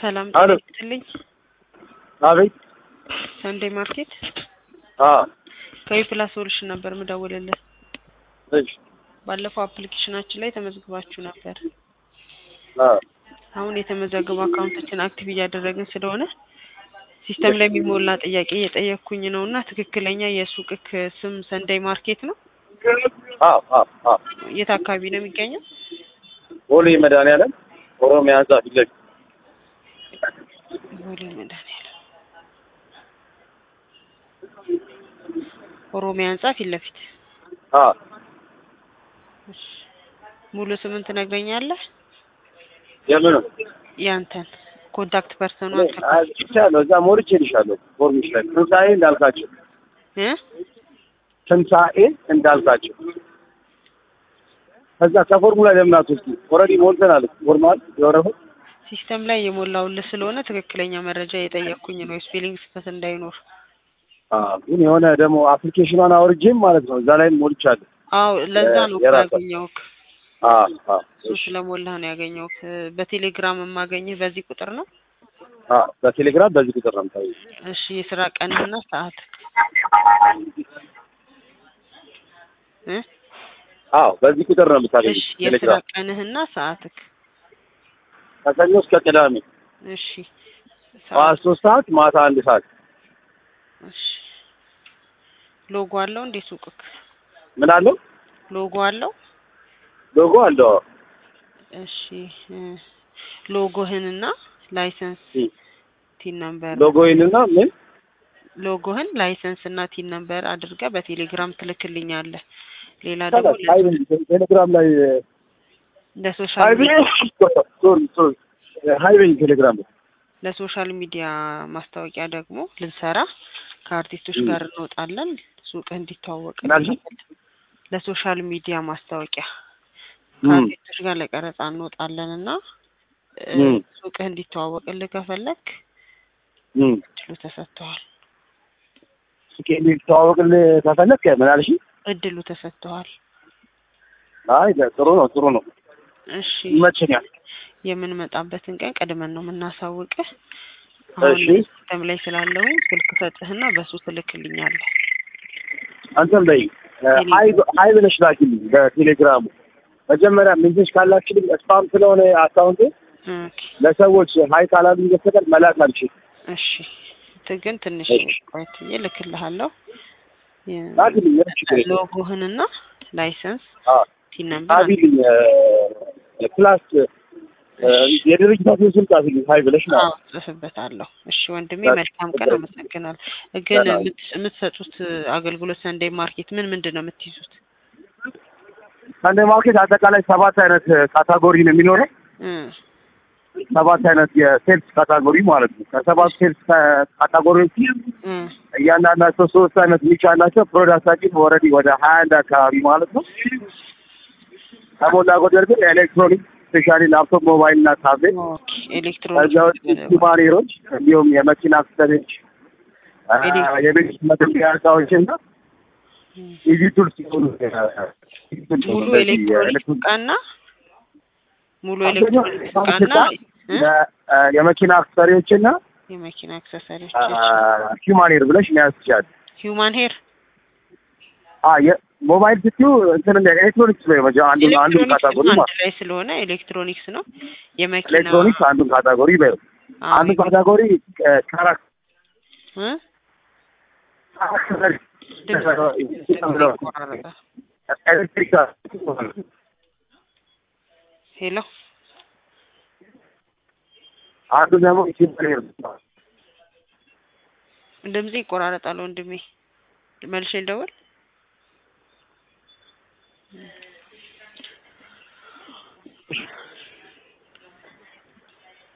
ሰላም አሎ። ጤና ይስጥልኝ። አቤት። ሰንዴ ማርኬት አዎ። ከዊፕላስ ሶሉሽን ነበር ምደውልልህ። እሺ። ባለፈው አፕሊኬሽናችን ላይ ተመዝግባችሁ ነበር። አዎ። አሁን የተመዘገቡ አካውንቶችን አክቲቭ እያደረግን ስለሆነ ሲስተም ላይ የሚሞላ ጥያቄ እየጠየቅኩኝ ነው እና ትክክለኛ የሱቅክ ስም ሰንዳይ ማርኬት ነው? አዎ። አዎ። አዎ። የት አካባቢ ነው የሚገኘው? ቦሌ መድኃኒዓለም ኦሮሚያ ህንጻ ፊት ለፊት። ቦሌ መድኃኒዓለም ኦሮሚያ ህንጻ ፊት ለፊት። አዎ። እሺ። ሙሉ ስምን ትነግረኛለህ? የምኑ ያንተን ኮንታክት ፐርሰኑ አንተ አይቻለሁ። እዛ ሞልቼልሻለሁ። ፎርምሽ ላይ ትንሣኤ እንዳልካቸው እ ትንሣኤ እንዳልካቸው ከዛ ከፎርሙላ ለምን አትወስጂ? ኦልሬዲ ሞልተናል። ፎርማል የወረፈው ሲስተም ላይ የሞላውልህ ስለሆነ ትክክለኛ መረጃ የጠየቅኩኝ ነው፣ ስፔሊንግ ስህተት እንዳይኖር። አዎ። ግን የሆነ ደግሞ አፕሊኬሽኗን አውርጄም ማለት ነው እዛ ላይም ሞልቻለሁ። አዎ ለዛ ነው እኮ የራሷ- ያገኘሁህ። አዎ። አዎ። እሱ ስለሞላህ ነው ያገኘሁህ። በቴሌግራም የማገኝህ በዚህ ቁጥር ነው። አዎ። በቴሌግራም በዚህ ቁጥር ነው የምታየው። እሺ የስራ ቀንህና ሰዓት እ አዎ። በዚህ ቁጥር ነው የምታገኘው እሺ የስራ ቴሌግራም ቀንህና ሰዓትክ ከሰኞ እስከ ቅዳሜ እሺ ጠዋት ሰዓት ሶስት ሰዓት ማታ አንድ ሰዓት እሺ ሎጎ አለው እንዴ ሱቅክ ምን አለው ሎጎ አለው ሎጎ አለው እሺ እ ሎጎህንና ላይሰንስ እ ቲን ነምበር ሎጎይንና ምን ሎጎህን ላይሰንስ እና ቲን ነምበር አድርገህ በቴሌግራም ትልክልኛለህ። ሌላ ደግሞ ሀይብ ቴሌግራም ላይ ለሶሻል ሀይብ ሶሪ ሶሪ ሀይብ ቴሌግራም ላይ ለሶሻል ሚዲያ ማስታወቂያ ደግሞ ልንሰራ ከአርቲስቶች ም። ጋር እንወጣለን። ሱቅህ እንዲተዋወቅ ምን አልሽኝ? ለሶሻል ሚዲያ ማስታወቂያ ም። ከአርቲስቶች ጋር ለቀረጻ እንወጣለን እና እ፣ ም። ሱቅህ እንዲተዋወቅልህ ከፈለክ ም። እድሉ ተሰጥተዋል። ሱቄ እንዲተዋወቅልህ ከፈለክ ምን አልሽኝ? እድሉ ተሰጥተዋል። አይ ጥሩ ነው ጥሩ ነው እሺ ይመቸኛል። የምንመጣበትን ቀን ቀድመን ነው የምናሳውቅህ። አሁን እሺ ሲስተም ላይ ስላለሁኝ ስልክ ሰጥህና በሱ ትልክልኛለህ። አንተም በይ ሀይብ ሀይብ ነሽ ላኪልኝ በቴሌግራሙ መጀመሪያ ሜሴጅ ካላችልኝ ስፓም ስለሆነ አካውንቴ ኦኬ ለሰዎች ሀይ ካላሉኝ በስተቀር መላክ አልችልም። እሺ ት- ግን ትንሽ እሺ። ቆይትዬ እልክልሃለሁ። የ- ላኪልኝ ምንም ችግር የለም። ሎጎህንና ላይሰንስ አዎ ቲን ነምበር ጻፊልኝ እ፣ ፕላስ እ፣ የድርጅታችን ስም ጻፊልኝ ሀይ ብለሽ አዎ ማለት ነው። ጽፍበታለሁ። እሺ ወንድሜ በቃ፣ መልካም ቀን፣ በቃ። አመሰግናለሁ። ግን ሰላም። የምት- የምትሰጡት አገልግሎት ሰንዴይ ማርኬት ምን ምንድን ነው የምትይዙት? ሳንዴ ማርኬት አጠቃላይ ሰባት አይነት ካታጎሪ ነው የሚኖረው። እ ሰባት አይነት የሴልስ ካታጎሪ ማለት ነው። ከሰባት ሴልስ ካታጎሪዎች እ እያንዳንዳቸው ሶስት አይነት ኒች አላቸው። ፕሮዳክታችን ኦልሬዲ ወደ ሀያ አንድ አካባቢ ማለት ነው። ከሞላ ጎደል ግን ኤሌክትሮኒክስ ስፔሻሊ ላፕቶፕ፣ ሞባይል እና ታብሌት ኦኬ ኤሌክትሮኒክስ ከዚያ ውጭ ሲማኔሮች እንዲሁም የመኪና አክሰሰሪዎች አ፣ ኤሌክትሮ- የቤት መገልገያ እቃዎች እና ኢዚ ቱልስ ሲሆኑ ሙሉ ኤሌክትሮኒክስ እቃና ሙሉ ኤሌክትሮኒክስ እቃና እ? የመኪና አክሰሰሪዎች እና የመኪና አክሰሰሪዎች ሂማኔር ብለሽ መያዝ ትችላለሽ። ሂውማን ሄር አ የሞባይል ስትዩ እንትን እንደ ኤሌክትሮኒክስ ነው የመጀ አንዱ አንዱ ኤሌክትሮኒክስ ካታጎሪ አንድ ማለት ላይ ስለሆነ ኤሌክትሮኒክስ ነው። የመኪና ኤሌክትሮኒክስ አንዱን ካታጎሪ በይው። አዎ፣ አንዱ ካታጎሪ ካራክ እ? ድምፅ ይቆራረጣል። ኤሌክትሪክ ሄሎ አንዱ ደግሞ ሂማኔር ድምጽ ይቆራረጣል ወንድሜ፣ መልሼ ልደውል።